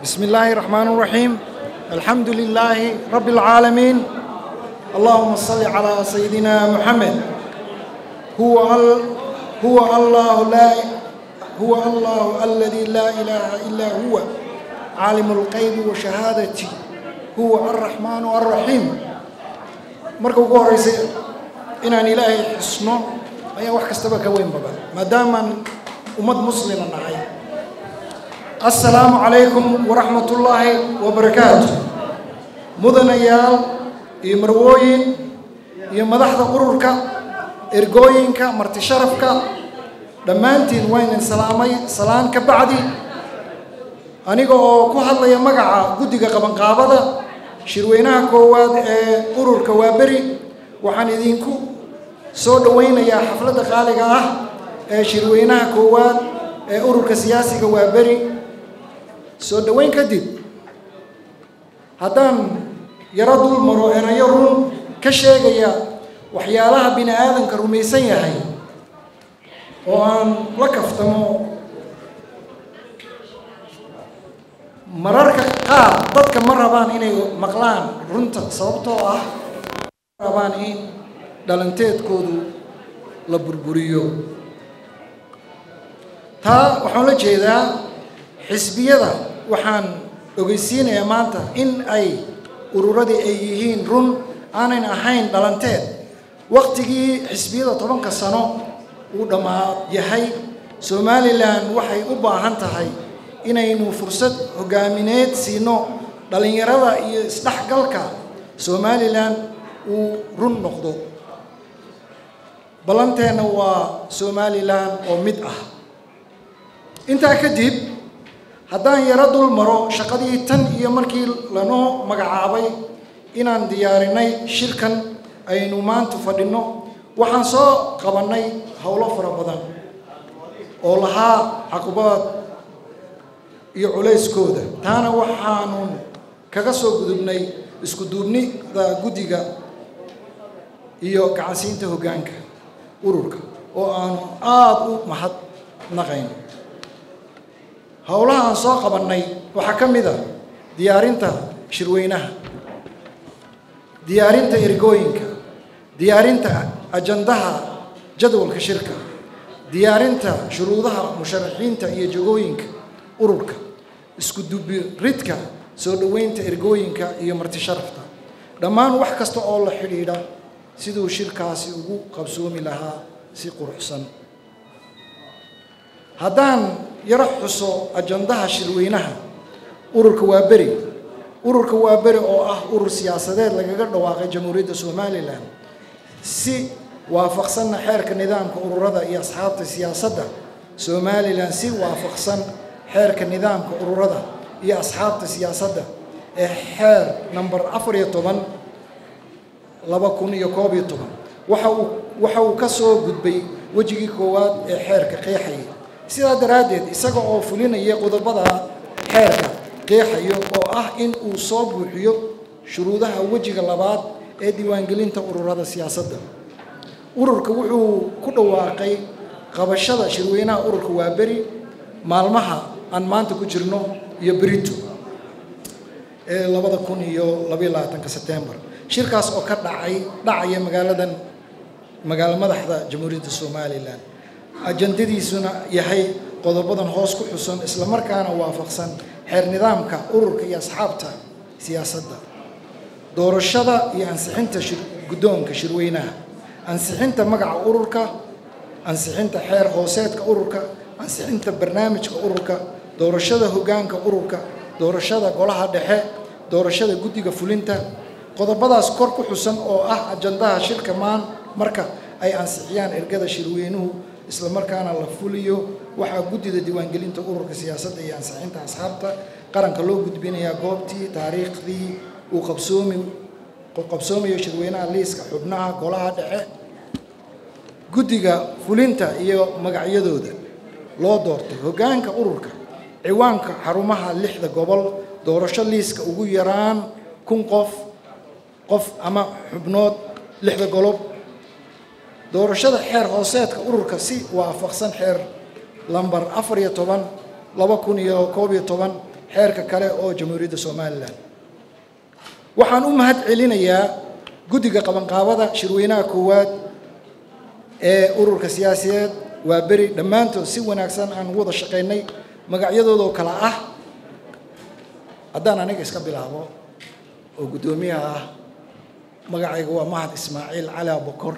بسم الله الرحمن الرحيم الحمد لله رب العالمين اللهم صل على سيدنا محمد هو ال هو الله لا هو الله الذي لا إله إلا هو عالم الغيب وشهادته هو الرحمن الرحيم marka ugu horeysay inaan ilaahay xusno ayaa wax kastaba ka weyn badan maadaamaan ummad muslima nahay assalaamu calaykum waraxmat ullaahi wabarakaatu mudanayaal iyo marwooyin iyo madaxda ururka ergooyinka marti sharafka dhammaantiin waynan salaamay salaan ka bacdi aniga oo ku hadlaya magaca guddiga qabanqaabada shirweynaha koowaad ee ururka waaberi waxaan idinku soo dhowaynayaa xafladda qaaliga ah ee shirweynaha koowaad ee ururka siyaasiga waaberi soo dhoweyn kadib haddaan yaro dul maro erayo run ka sheegaya waxyaalaha bini aadanka rumaysan yahay oo aan la kaftamo mararka qaar dadka ma rabaan inay maqlaan runta sababtoo ah ma rabaan in dhalanteedkoodu la burburiyo taa waxaan la jeedaa xisbiyada waxaan ogeysiinayaa maanta in ay ururadii ay yihiin run aanan ahayn dhalanteed waqtigii xisbiyada tobanka sano uu dhammaa yahay somalilan waxay u baahan tahay inaynu fursad hogaamineed siino dhallinyarada iyo isdhexgalka somalilan uu run noqdo ballanteenna waa somalilan oo mid ah intaa kadib haddaan yaro dul maro shaqadii tan iyo markii lanoo magacaabay inaan diyaarinay shirkan aynu maanta fadhinno waxaan soo qabannay howlo fara badan oo lahaa caqubaad iyo culayskooda taana waxaanun kaga soo gudubnay isku duubnida guddiga iyo gacansiinta hoggaanka ururka oo aanu aada u mahadnaqayn howlaha aan soo qabannay waxaa ka mid a diyaarinta shirweynaha diyaarinta ergooyinka diyaarinta ajandaha jadwalka shirka diyaarinta shuruudaha musharaxiinta iyo jagooyinka ururka isku dubiridka soo dhoweynta ergooyinka iyo marti sharafta dhammaan wax kasta oo la xidhiidha siduu shirkaasi ugu qabsoomi lahaa si quruxsan haddaan yaro xuso ajandaha shirweynaha ururka waa beri ururka waa beri oo ah urur siyaasadeed lagaga dhawaaqay jamhuuriyadda somalilan si waafaqsanna xeerka nidaamka ururada iyo asxaabta siyaasadda somalilan si waafaqsan xeerka nidaamka ururada iyo asxaabta siyaasadda ee xeer number afar iyo toban laba kun iyo koob iyo toban waxa uu waxa uu ka soo gudbay wejigii koowaad ee xeerka qeexayay sidaa daraaddeed isaga oo fulinaya qodobada xeerka qeexayo oo ah in uu soo buuxiyo shuruudaha wejiga labaad ee diiwaangelinta ururada siyaasadda ururka wuxuu ku dhawaaqay qabashada shirweynaha ururka waa beri maalmaha aan maanta ku jirno iyo berito ee labada kun iyo labaiyo labaatanka setembar shirkaas oo ka dhacay dhacaya magaaladan magaalo madaxda jamhuuriyadda somalilan ajandadiisuna yahay qodobadan hoos ku xusan islamarkaana waafaqsan xeer nidaamka ururka iyo asxaabta siyaasadda doorashada iyo ansixinta guddoonka shirweynaha ansixinta magaca ururka ansixinta xeer hooseedka ururka ansixinta barnaamijka ururka doorashada hoggaanka ururka doorashada golaha dhexe doorashada guddiga fulinta qodobadaas kor ku xusan oo ah ajandaha shirka maan marka ay ansixiyaan ergada shirweynuhu islamarkaana la fuliyo waxaa guddida diiwaangelinta ururka siyaasadda iyo ansixinta asxaabta qaranka loo gudbinayaa goobtii taariikhdii uu qabsoomi qabsoomayo shirweynaha liiska xubnaha golaha dhexe guddiga fulinta iyo magacyadooda loo doortay hoggaanka ururka ciwaanka xarumaha lixda gobol doorasho liiska ugu yaraan kun qof qof ama xubnood lixda golob doorashada xeer hooseedka ururka si waafaqsan xeer lambar afar iyo toban laba kun iyo koob iyo toban xeerka kale oo jamhuuriyadda somalilan waxaan u mahad celinayaa guddiga qabanqaabada shirweynaha koowaad ee ururka siyaasiyeed waa beri dhammaantood si wanaagsan aan ugu wada shaqaynay magacyadoodoo kale ah haddaan aniga iska bilaabo oo guddoomiyaha ah magacayga waa mahad ismaaciil cali abokor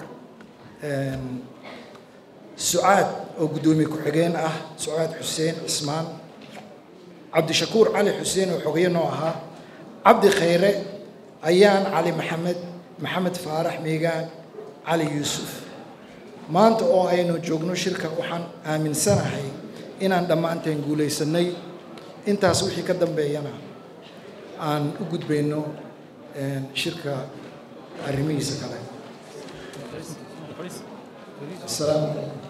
sucaad oo guddoomiye ku-xigeen ah sucaad xuseen cismaan cabdishakuur cali xuseen oo xogeeye noo ahaa cabdi khayre ayaan cali maxamed maxamed faarax miigaan cali yuusuf maanta oo aynu joogno shirka waxaan aaminsanahay inaan dhammaanteen guulaysanay intaas wixii ka dambeeyana aan u gudbayno shirka arrimihiisa kale asalaamu calaykum